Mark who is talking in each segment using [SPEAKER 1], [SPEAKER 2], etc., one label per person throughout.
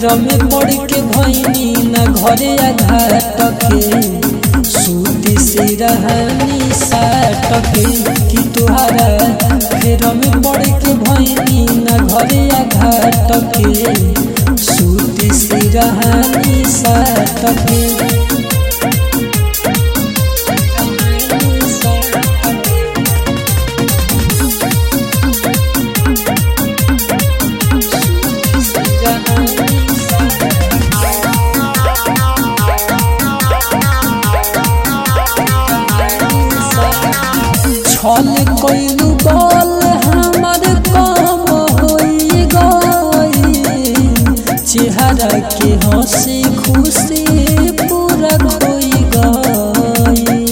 [SPEAKER 1] फेर में पड़ के भैनी न घरे आघाट के सूती से रहनी साट के कि तुहारा फेर में पड़ के भैनी न घरे आघाट के सूती से रहनी साट के छल कइलू बल हमर कम होई गई चेहरा के हंसी खुशी पूरा खोई गई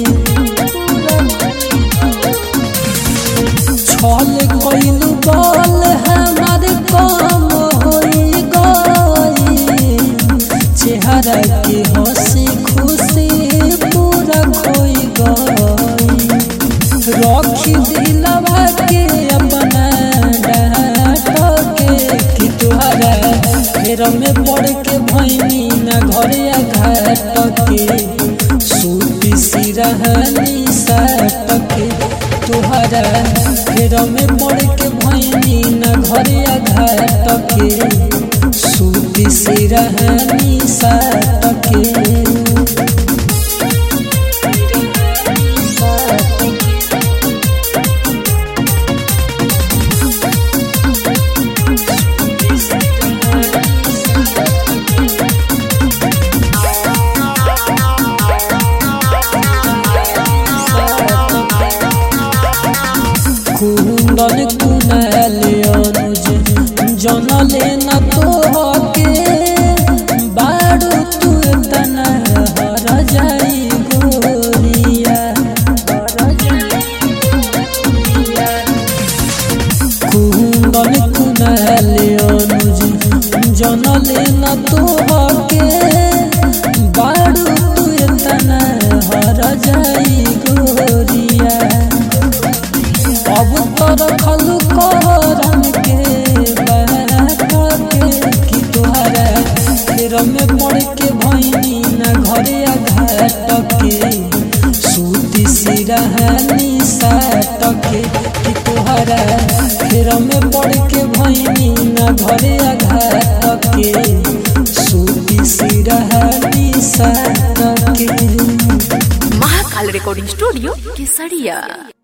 [SPEAKER 1] छल कइलू बल हमर कम होई गई चेहरा के हंसी खुशी पूरा खोई गई रखी दिलवा के अपना डाट के कि तुहरा फेर में पड़ के भैनी न घरे घाट के सूती सिरहनी साट के तुहरा फेर में पड़ के भैनी न घरे घाट के सूती सिरहनी साट के कुंदन कुनल अनुज जनले न तोहके बारू तू तना हर जाई गोरिया कुंदन कुनल अनुज जनले न तोहके बारू तू तना हर जाई गोरिया अब तर खलु करम के बात के कि तोहरा फेर में पड़ के भैनी न घरे घाट के सूती सिरहनी साट के कि तोहरा फेर में पड़ के भैनी न घरे घाट के सूती सिरहनी साट के
[SPEAKER 2] महाकाल रिकॉर्डिंग स्टूडियो केसरिया